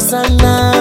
sana,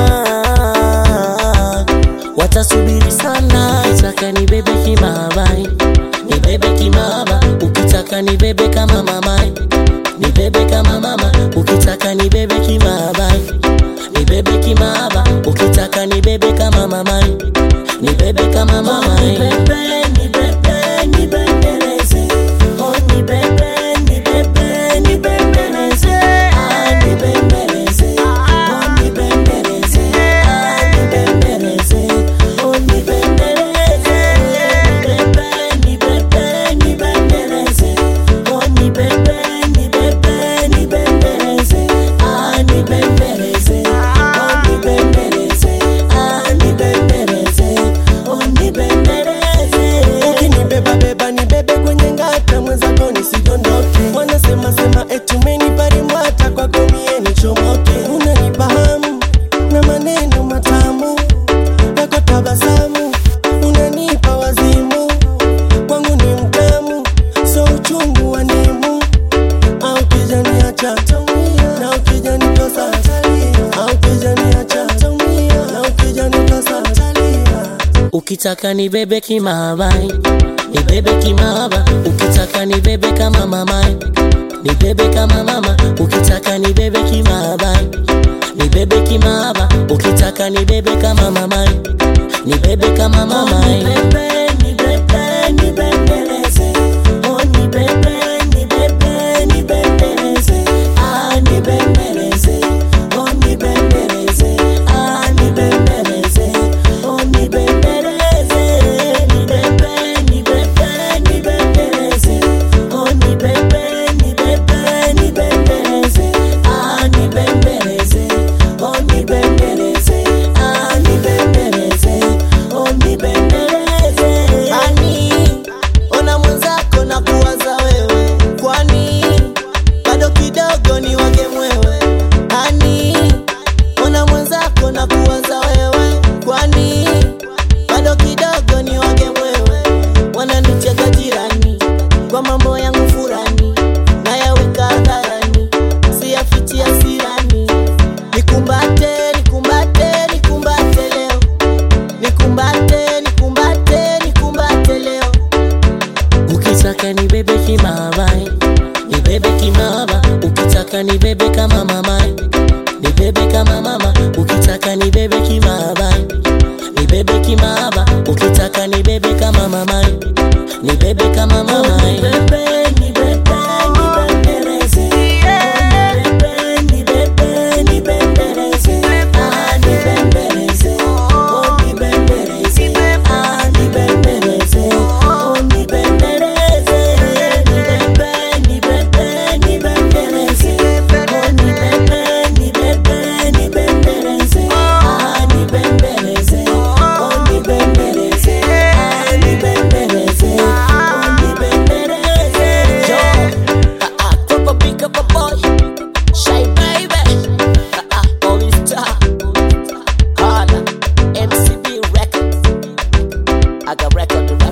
watasubiri sana. Ukitaka ni bebe kimabai, ni bebe kimaba. Ukitaka ni bebe kama mamai, ni bebe kama mama. Ukitaka ni bebe kimabai, ni bebe kimaba. Ukitaka ni bebe kama mamai, ni bebe kama mamai. Ni bebe, ni bebe, ni bembeleze. Oh, ni bebe, ni bebe, ni bembeleze. Ah, ni bembeleze. Oh, ni bembeleze. Ah, ni bembeleze. Oh, ni bembeleze. Ni bebe, ni bebe, ni bembeleze. Oh, ni bebe, ni bebe, ni bembeleze. Ah, ni bembeleze. Oh, ni bembeleze. Ah, ni bembeleze. Oh, ni bembeleze. ukinibeba beba ni bebe kwenye ngata mwenzako nisidondoke wanasema sema etumeni parimwata kwako mie nichomoke unanifahamu na maneno matamu yako tabasamu unanipa wazimu kwangu ni mtamu so uchungu wa nimu au kijaniacha na ukijanitosa au kijaniacha na ukijanitosa Ukitaka ni bebe kimabai, ni bebe kimaba. Ukitaka ni bebe kama mamai, ni bebe kama mama. Ukitaka ni bebe kimabai, ni bebe kimaba. Ukitaka ni bebe kama mamai, ni bebe kama mamai. Ni bebe, ni bebe, ni bembeleze. Oh, ni bebe, ni bebe, ni bembeleze. Ah, ni bembeleze. Oh, ni bembeleze. Ah, ni bembeleze. Oh, ni bembeleze. Ni bebe, ni bebe, ni bembeleze. Oh, ni bebe, ni bebe, ni bembeleze. Ah, ni bembeleze. Oh, ni bembeleze. Ah, ni bembeleze. Oh, ni bembeleze. Ani, ona mwenzako na kuwaza wewe, kwani bado kidogo ni wage mwewe. Ani, ona mwenzako na kuwaza wewe, kwani bado kidogo ni wage mwewe. Wananicheka jirani kwa mambo yangu furani, nayaweka hadharani, siyafichi hasirani. Nikumbate, nikumbate, nikumbate leo Nikumbate, nikumbate, nikumbate leo Ukitaka ni bebe kimabai, ni bebe kimaba. Ukitaka ni bebe kama mamai, ni bebe kama mama. Ukitaka ni bebe kimabai, ni bebe kimaba. Ukitaka ni bebe kama mamai, ni bebe kama mamai. Ni bebe, ni bebe, ni bembeleze. Ni bebe, ni bebe, ni bembeleze. Ah, ni bembeleze. Oh, ni bembeleze. Ah, ni bembeleze. Oh, ni bembeleze. Ni bebe, ni bebe, ni bembeleze. Oh, ni bebe, ni bebe, ni bembeleze. Ah, ni bembeleze. Oh, ni bembeleze. Ah, ni bembeleze. Oh, ni bembeleze. Yo, ah, ah, Papa pick up a boy. Shy baby. Ah, ah, All Star. Holla. MCB Records. I got record to